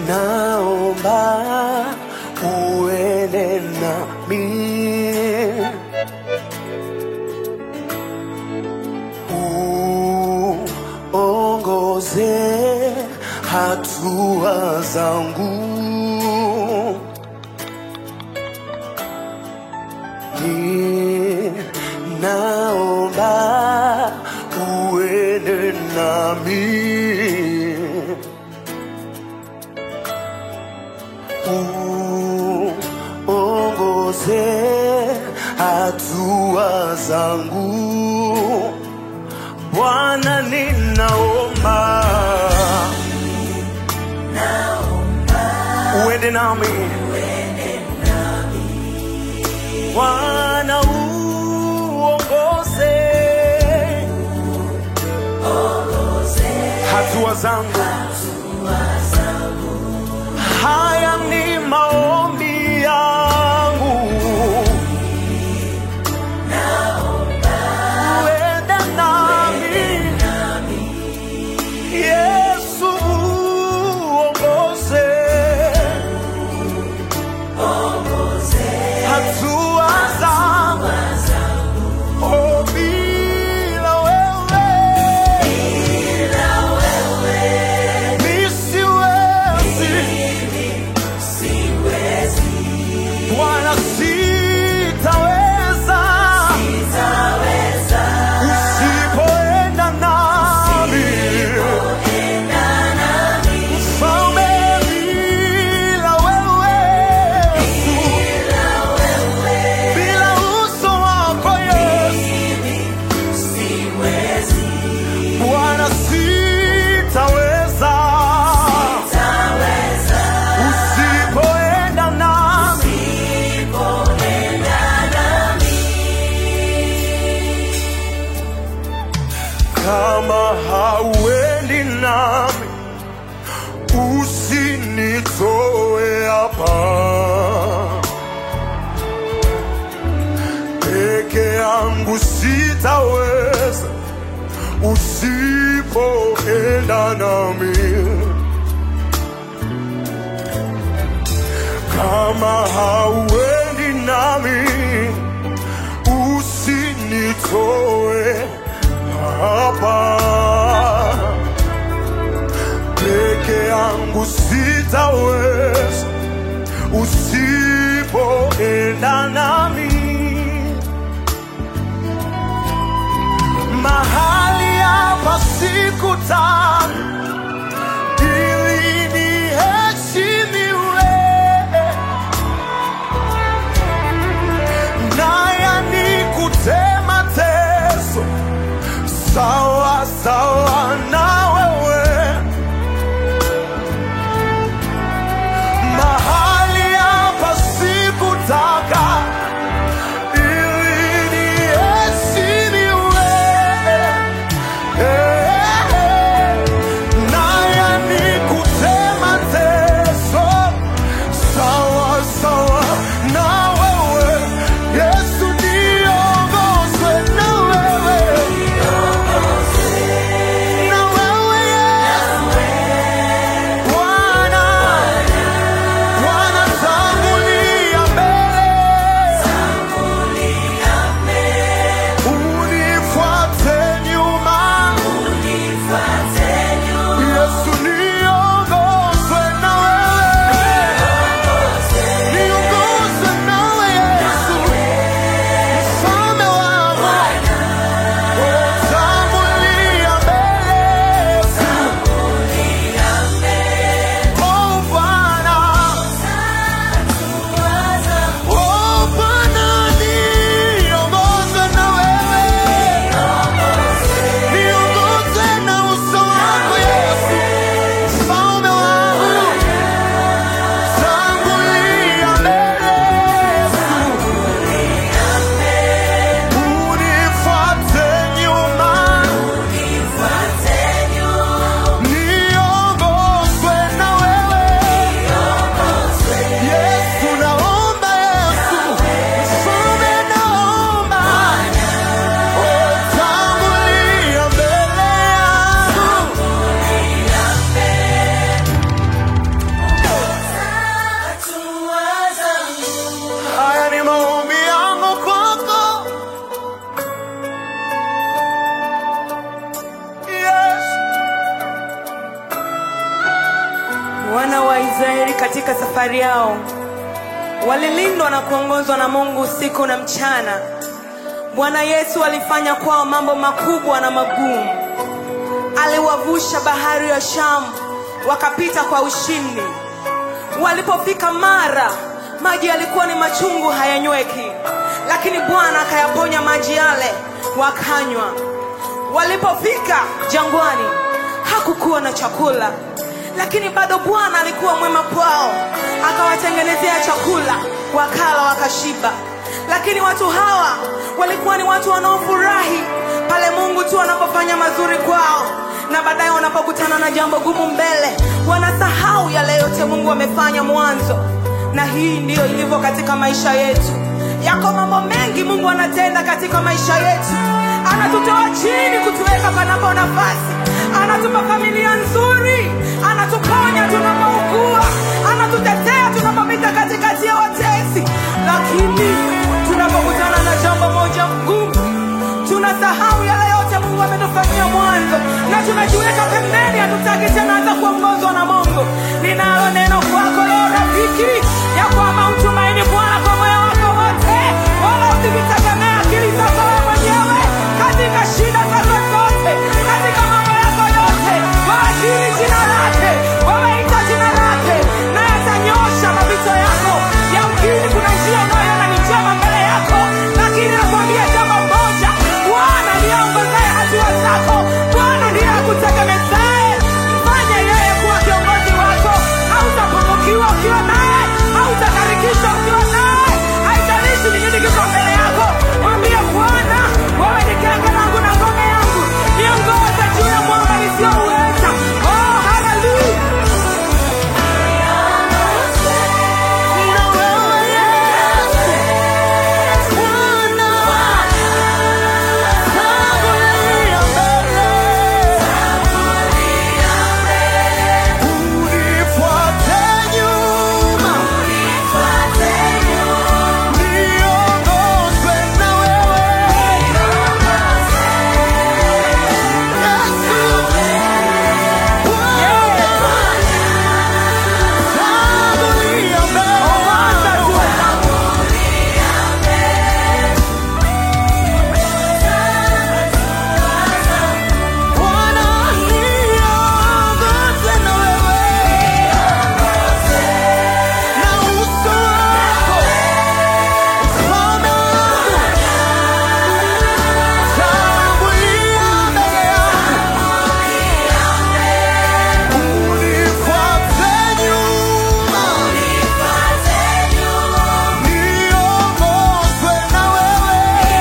naomba uende nami uongoze hatua zangu ni naomba uende nami uongoze hatua zangu Bwana, ninaomba uende nami Bwana, uongoze hatua zangu. Haya ni maombi yangu, uende nami Yesu, uongoze hatua zangu. Oh, bila wewe nisiwezi. Bwana, sitaweza usipoenda nami. Mfalme, bila wewe bila uso wako Yesu, Bwana, sitaweza usipoenda nami. Kama hauendi nami, usinitoe hapa. Peke yangu sitaweza usipoenda nami. Kama hauendi nami, usinitoe hapa. Peke yangu sitaweza usipoenda nami. Mahali hapa sikutaka ili niheshimiwe, naya nikute mateso sawa sawa na wewe. Mahali hapa sikutaka ili niheshimiwe, Wana wa Israeli katika safari yao walilindwa na kuongozwa na Mungu usiku na mchana. Bwana Yesu alifanya kwao mambo makubwa na magumu. Aliwavusha bahari ya Shamu wakapita kwa ushindi. Walipofika Mara, maji yalikuwa ni machungu, hayanyweki, lakini Bwana akayaponya maji yale, wakanywa. Walipofika jangwani, hakukuwa na chakula, lakini bado Bwana alikuwa mwema kwao, akawatengenezea chakula, wakala wakashiba. Lakini watu hawa walikuwa ni watu wanaofurahi pale Mungu tu anapofanya mazuri kwao, na baadaye wanapokutana na jambo gumu mbele, wanasahau yale yote Mungu amefanya mwanzo. Na hii ndiyo ilivyo katika maisha yetu. Yako mambo mengi Mungu anatenda katika maisha yetu, anatutoa chini kutuweka panapo nafasi, anatupa familia nzuri, anatuponya tunapougua, anatutetea tunapopita katikati ya watesi, lakini tunapokutana na jambo moja ngumu tunasahau yale yote Mungu ametufanyia mwanzo na tunajiweka pembeni, hatutaki tena hata kuongozwa na Mungu. Ninalo neno kwako leo rafiki, ya kwamba mtumaini Bwana kwa moyo wako wote, wala usivitegemea akili zako wewe mwenyewe katika shida zako zote, katika mambo yako yote, waajiri jina lake, wameita jina lake, naye atanyosha mapito yako. Yamkini kuna njia unayoona ni njema mbele yako, lakini nakwambia jambo moja, Bwana ndiye aongozaye hatua zako. Bwana ndiye akutegemezaye. Mfanye yeye kuwa kiongozi wako. Hautapungukiwa ukiwa naye, hautakarikishwa ukiwa naye. Haijalishi ni nini kiko mbele yako, mwambie Bwana, wewe ni genge langu na ngome yangu, niongoze juu ya mwamba nisiyouweza. Oh, haleluya! Na wewe Yesu, Bwana, tangulia mbele. Unifuate nyuma, niongozwe na wewe. Yesu, Bwana, tangulia mbele. Bwana niongoze na wewe, na uso wako mfalme wangu, tangulia mbele yangu, unifuate nyuma, niongozwe na wewe,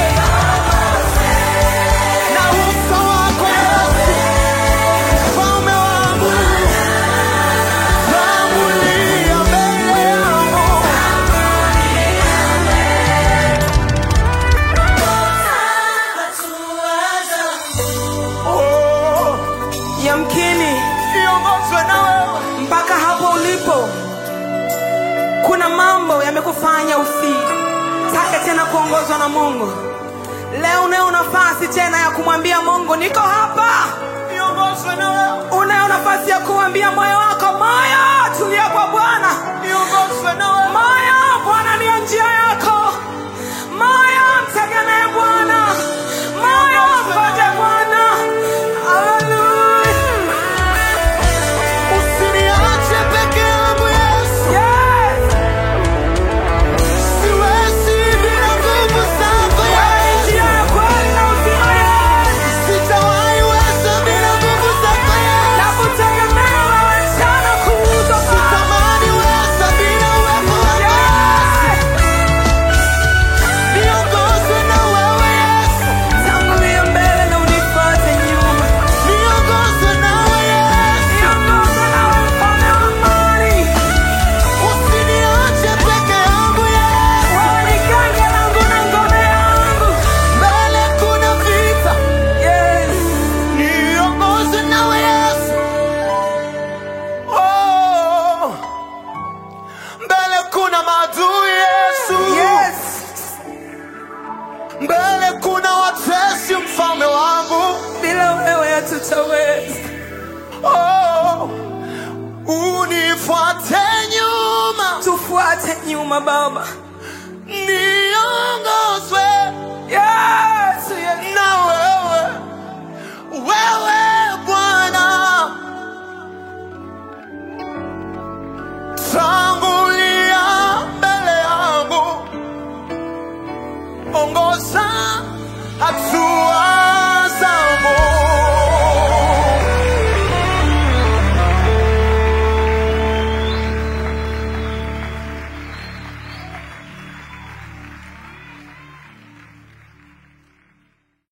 na uso wako Yesu Mfalme wangu, tangulia mbele yangu. Oh, Yamkini niongozwe na wewe. mpaka hapo ulipo, kuna mambo yamekufanya usitake tena kuongozwa na Mungu. Leo unayo nafasi tena ya kumwambia Mungu, niko hapa. Niongozwe na wewe. Unayo nafasi ya kumwambia moyo wako, moyo, tulia kwa Bwana. Niongozwe na wewe. Moyo, Bwana ndiyo njia yako. Moyo, mtegemee Bwana. Moyo, mgoje Bwana. Haleluya. Usiniache peke yangu Yesu. Yes. Siwezi bila nguvu zako Yesu. Njia ya kweli na uzima, Yesu. Sitawahi weza bila nguvu zako Yesu. Nakutegemea wewe mchana kutwa. Sitamani weza bila uwepo tufuate nyuma tufuate nyuma baba niongozwe yesu yesu na wewe wewe bwana tangulia mbele yangu ongoza hatu